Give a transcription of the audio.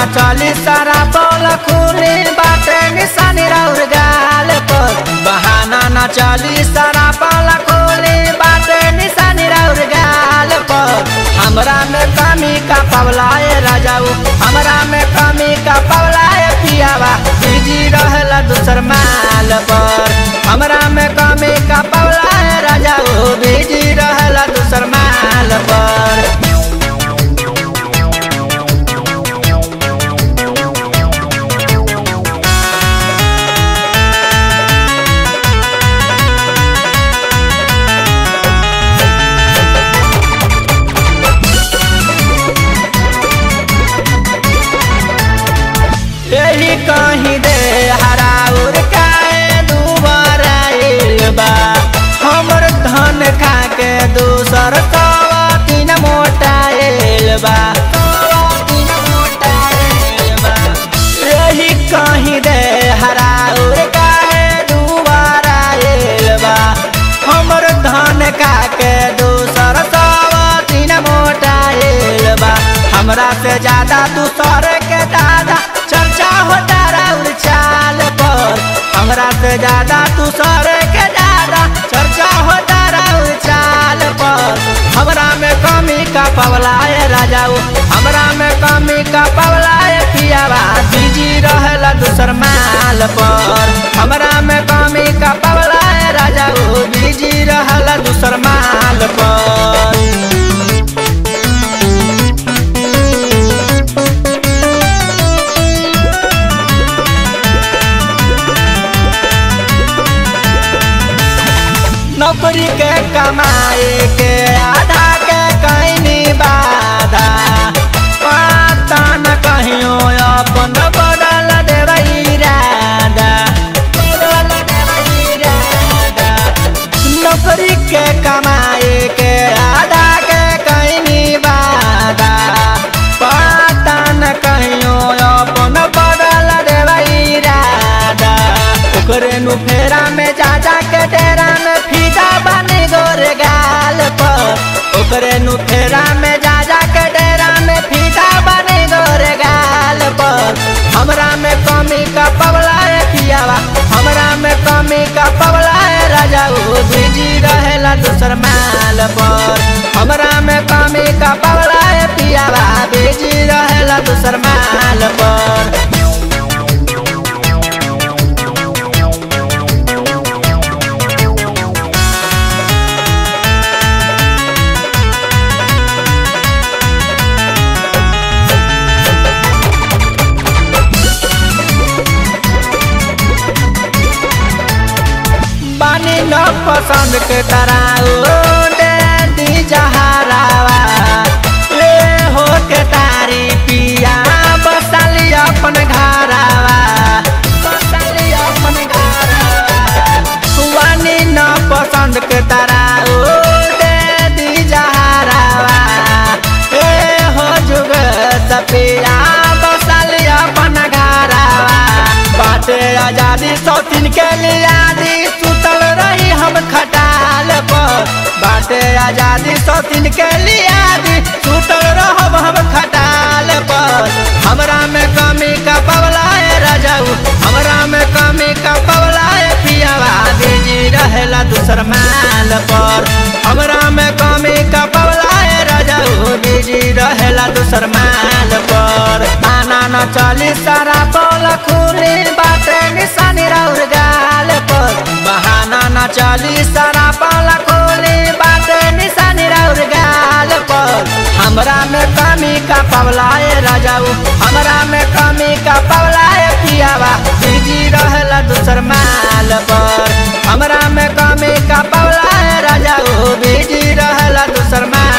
न चली सारा पोल खुली बाटे निशानी राउर गाल पर बहाना न चली सारा पोल खुली बाटे निशानी राउर गाल पर हमरा में कमी का पवलाए राजाऊ हमरा में कमी का पवलाए पियावा बिजी रहला दूसर माल पर हमरा में कमी का पवलाए राजाऊ बिजी रहला दूसर माल पर यही कहीं दे हराउर काए दुबारा आइल बा हमर धन खा के दूसर कवा तीन मोटा आइल बा यही कहीं दे हराउर काए दुबारा आइल बा हमर धन खा के दूसर कवा तीन मोटा आइल बा हमरा से ज्यादा दूसर के दादा चर्चा होता राउर चाल पर हमरा से ज्यादा तू सर के ज्यादा चर्चा होता राउर चाल पर हमरा में कमी का पवलाए राजाऊ हमरा में कमी का पवलाए पियावा बिजी रहला दूसर माल पर हमरा में कमी का पवलाए राजाऊ बिजी रहला दूसर माल पर नौकरी के कमाए के आधा के कहनी बाधा पता न कहियो अपन बदल देबै इरादा बदल देबै इरादा नौकरी के कमाए के आधा के कहनी बाधा पता न कहियो अपन बदल देबै इरादा ओकरे नु फेरा में जा जा के डेरा में फीदा बने गोरे गाल पर ओकरे नु फेरा में जा जा के डेरा में फीदा बने गोरे गाल पर हमरा में कमी का पवलाए पियावा हमरा में कमी का पवलाए राजाऊ बिजी रहेला दूसर माल पर हमरा में कमी का पवलाए पियावा बिजी रहेला दूसर माल पर बानी न पसंद के तराऊ दे दी जहरावा ले हो के तारी पिया बसाली अपन घरावा बसाली अपन घरावा बानी न पसंद के तराऊ दे दी जहरावा ए हो जुग सपिया बसाली अपन घरावा बाटे आजादी सौतीन के लियादी सुतल रही हम खटाल पर बाटे आजादी सौतीन के लियादी सुतल रहब हम खटाल पर हमरा में कमी का पवलाए राजाऊ हमरा में कमी का पवलाए पियावा बिजी रहेला दूसर माल पर हमरा में कमी का पवलाए राजाऊ बिजी रहेला दूसर माल पर आना न चली सारा पोल खुली बाटे निशानी राउर गाल पर बहाना न चली सारा पोल खुली बाटे निशानी राउर गाल पर हमरा में कमी का पवलाए राजाऊ हमरा में कमी का पवलाए पियावा बिजी रहेला दूसर माल पर हमरा में कमी का पवलाए राजाऊ बिजी रहेला दूसर माल